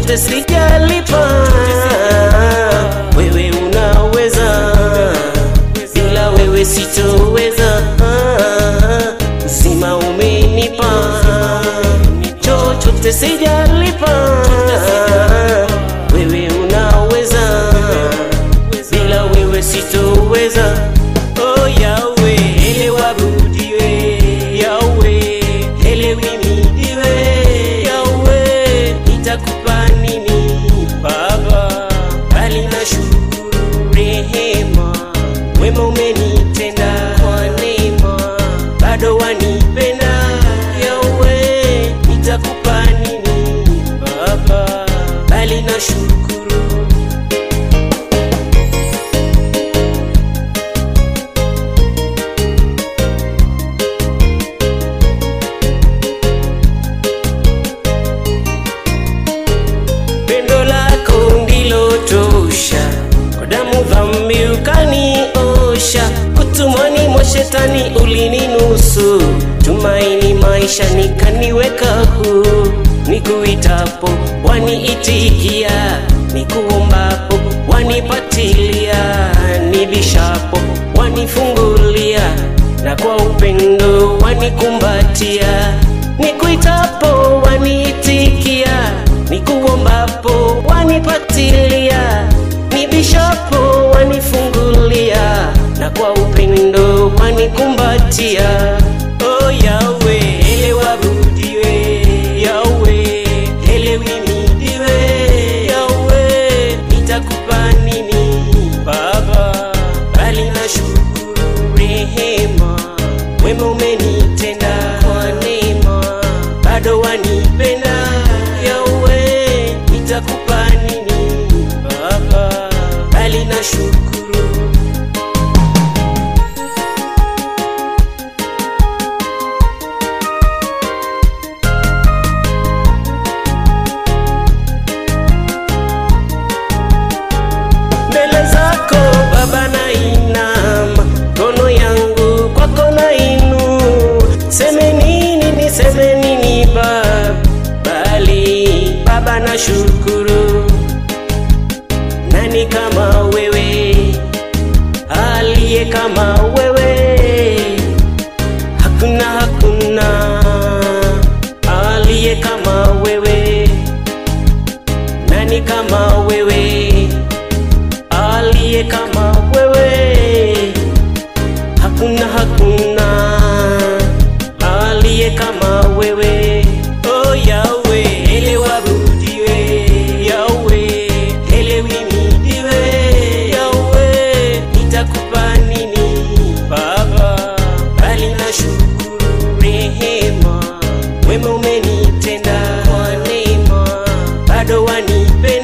chochote sijalipa, wewe unaweza, bila wewe sitoweza. Uzima umenipa, chochote sijalipa, wewe unaweza, bila wewe sitoweza. Oh Yahweh, ele wabudiwe Yahweh, ele wimidiwe Yahweh, nitakupa nini Baba, bali na shukuru rehema, wema umenitenda kwa neema, bado wanipenda Yahweh, nitakupa nini Baba, bali na shukuru Pendo lako ndilo tosha, kwa damu dhambi ukaniosha, kutumwani mwa shetani ulininusu, tumaini maisha nikaniweka huru, nikuitapo waniitikia, nikuombapo wanipatilia, nibishapo wanifungulia, na kwa upendo wanikumbatia, nikuitapo waniitikia nikuombapo wanipatilia, nibishapo wanifungulia, na kwa upendo wanikumbatia. Oh Yahweh, ele wabudiwe Yahweh, ele wimidiwe Yahweh, nitakupa nini Baba, bali na shukuru rehema, wema umenitenda kwa neema, bado wanipenda Yahweh, nitakupa nini Baba, bali na shukuru mbele zako Baba, nainama mikono yangu kwako nainu, seme nini niseme nini Baba, bali Baba na shukuru. Nani kama wewe, aliye kama wewe? Hakuna, hakuna aliye kama wewe. Nani kama wewe? aliye kama wewe, hakuna hakuna aliye kama wewe. Oh Yahweh, ele wabudiwe Yahweh, ele wimidiwe Yahweh, nitakupa nini Baba, bali na shukuru rehema, wema umenitenda kwa neema, bado wanipe